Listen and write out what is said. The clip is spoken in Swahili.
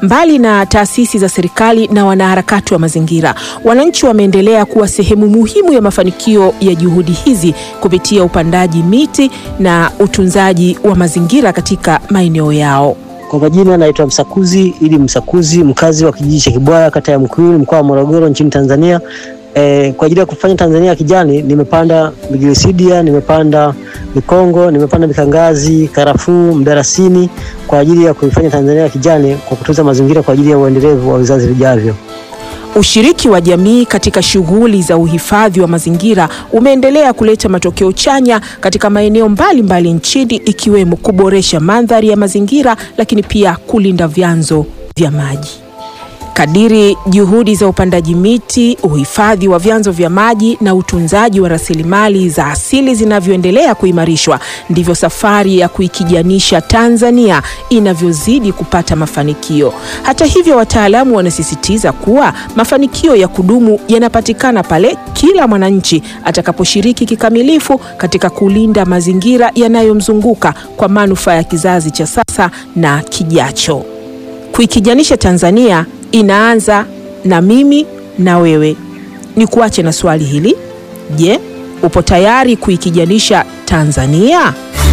Mbali na taasisi za serikali na wanaharakati wa mazingira, wananchi wameendelea kuwa sehemu muhimu ya mafanikio ya juhudi hizi kupitia upandaji miti na utunzaji wa mazingira katika maeneo yao. Kwa majina naitwa Msakuzi ili Msakuzi, mkazi wa kijiji cha Kibwaya, kata ya Mkuyuni, mkoa wa Morogoro, nchini Tanzania. E, kwa ajili ya kufanya Tanzania ya kijani nimepanda migirisidia, nimepanda mikongo, nimepanda mikangazi, karafuu, mdarasini kwa ajili ya kuifanya Tanzania ya kijani kwa kutunza mazingira kwa ajili ya uendelevu wa vizazi vijavyo. Ushiriki wa jamii katika shughuli za uhifadhi wa mazingira umeendelea kuleta matokeo chanya katika maeneo mbalimbali nchini ikiwemo kuboresha mandhari ya mazingira lakini pia kulinda vyanzo vya maji. Kadiri juhudi za upandaji miti, uhifadhi wa vyanzo vya maji na utunzaji wa rasilimali za asili zinavyoendelea kuimarishwa, ndivyo safari ya kuikijanisha Tanzania inavyozidi kupata mafanikio. Hata hivyo, wataalamu wanasisitiza kuwa mafanikio ya kudumu yanapatikana pale kila mwananchi atakaposhiriki kikamilifu katika kulinda mazingira yanayomzunguka kwa manufaa ya kizazi cha sasa na kijacho. Kuikijanisha Tanzania inaanza na mimi na wewe. Ni kuache na swali hili. Je, upo tayari kuikijanisha Tanzania?